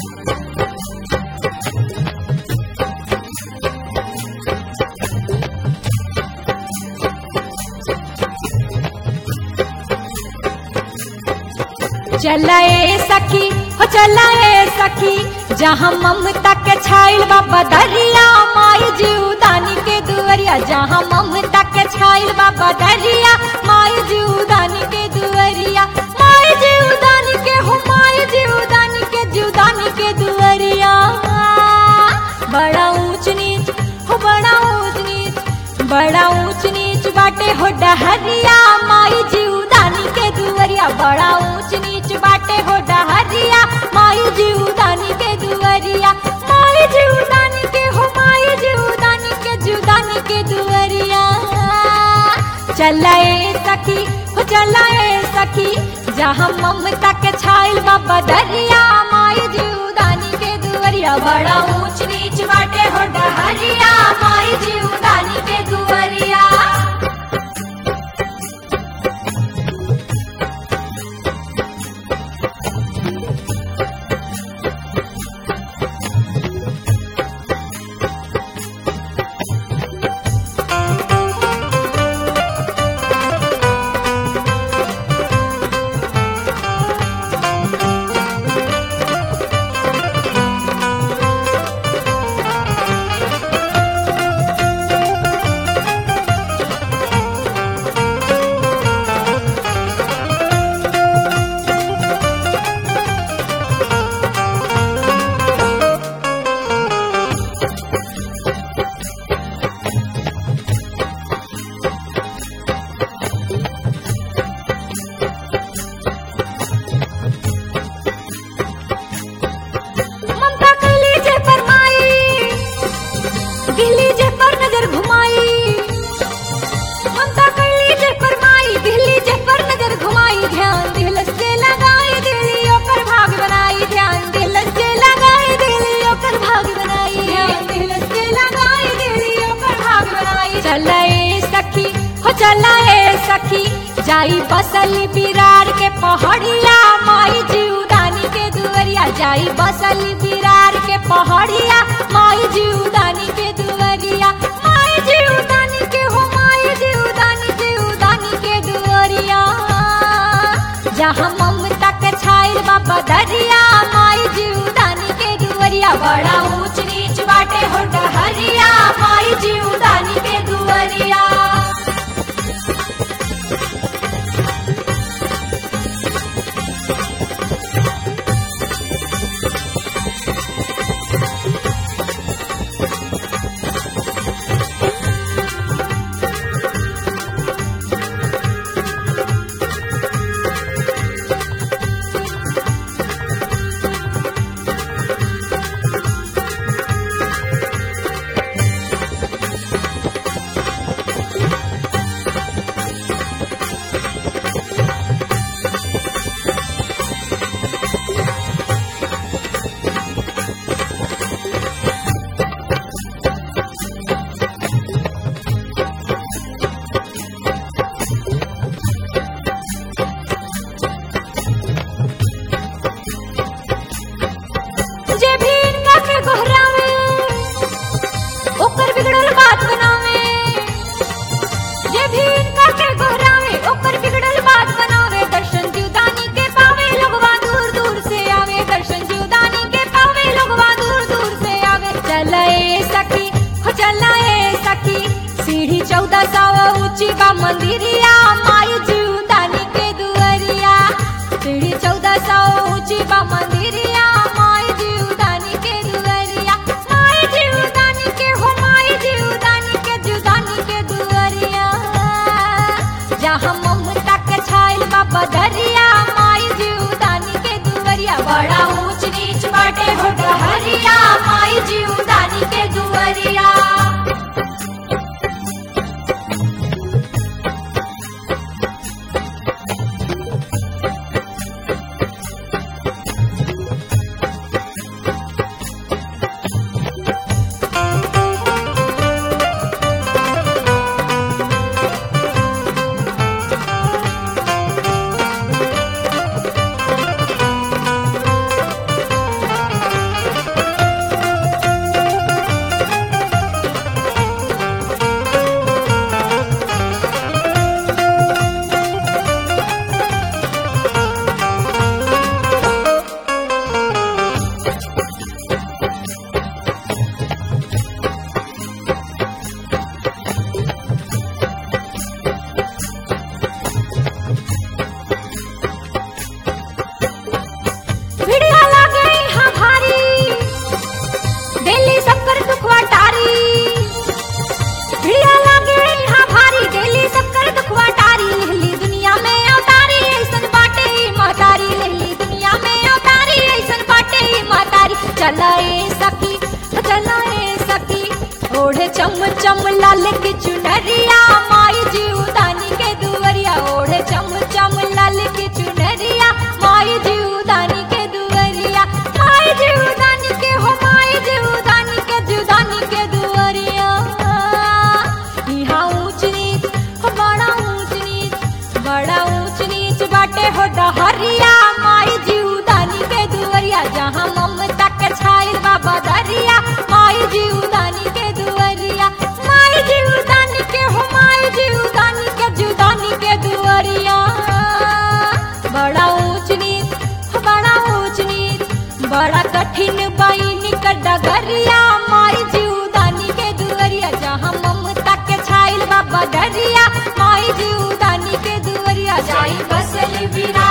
चलाए सखी हो चलाए सखी जहाँ ममता के छाइल बाबा दरिया माई जीवदानी के दुवरिया जहाँ ममता के छाइल बाबा दरिया माई जीवदानी के दुवरिया माई जीवदानी के हो माई जीवदानी के जीवदानी के दुवरिया बड़ा ऊंच नीच हो बड़ा ऊंच नीच बड़ा ऊंच नीच बाटे हो डहरिया माई जीवदानी के दुवरिया बड़ा ऊंच नीच बाटे हो डहरिया माई जीवदानी के दुवरिया माई जीवदानी के हो माई जीवदानी के जीवदानी के दुवरिया चलाए सखी हो चलाए सखी जहाँ ममता के छाइल बाबा दरिया माई जीवदानी के दुवरिया बड़ा ऊंच नीच बाटे हो डहरिया माई जीवदानी के दुवरिया ममता कली जे फरमाई दिल्ली जे पर नजर घुमाई ममता कली जे फरमाई दिल्ली जे पर नजर घुमाई ध्यान दिलस से लगाई दिल्ली ओकर भाग बनाई ध्यान दिलस से लगाई दिल्ली ओकर भाग बनाई ध्यान दिलस से लगाई दिल्ली ओकर भाग बनाई चलाए सखी हो चलाए सखी जाई बसली बिरार के पहाड़िया माई जीवदानी के दुवरिया जाई बसली बिरार के पहाड़िया माई जीवदानी के दुवरिया माई जीवदानी के हो माई जीवदानी जीवदानी के दुवरिया जहाँ ममता के छाइल बाबा दरिया माई जीवदानी के दुवरिया बड़ा ऊंच नीच बाटे हो डहरिया माई जीवदानी के दुवरिया जे भी इनका के गोहरावे ओकर बिगड़ल बात बनावे जे भी इनका के गोहरावे ओकर बिगड़ल बात बनावे दर्शन जीवदानी के पावे लोगवा दूर दूर से आवे दर्शन जीवदानी के पावे लोगवा दूर दूर से आवे चलाए सखी हो चलाए सखी सीढ़ी चौदह सौ ऊंची बा मंदिरिया माई जीवदानी के दुआरिया सीढ़ी चौदह सौ ऊंची बा मंदिरिया माई जीवदानी के दुआरिया माई जीवदानी के हो माई जीवदानी के जीवदानी के दुआरिया जहाँ ममता के छाइल बाबा दरिया माई जीवदानी के दुआरिया बड़ा ऊंच नीच बाटे हो डहरिया माई जीवदानी के दुआरिया लाल की चुनरिया माई जीवदानी के दुवरिया ओढ़े चम चम लाल की चुनरिया माई जीवदानी के दुवरिया माई जीवदानी के हो माई जीवदानी के जीवदानी के दुवरिया यहाँ ऊंच नीच हो बड़ा ऊंच नीच बड़ा ऊंच नीच बाटे हो डहरिया माई जीवदानी के दुवरिया जहाँ ममता के छाइल बाबा दरिया माई जीवदानी के दुवरिया माई जीवदानी के हो माई जीवदानी के जीवदानी के दुवरिया बड़ा ऊंच नीच हो बड़ा ऊंच नीच बड़ा कठिन बाईनी का डगरिया माई जीवदानी के दुवरिया जहाँ ममता के छाइल बाबा दरिया माई जीवदानी के दुवरिया जाई बसल बिना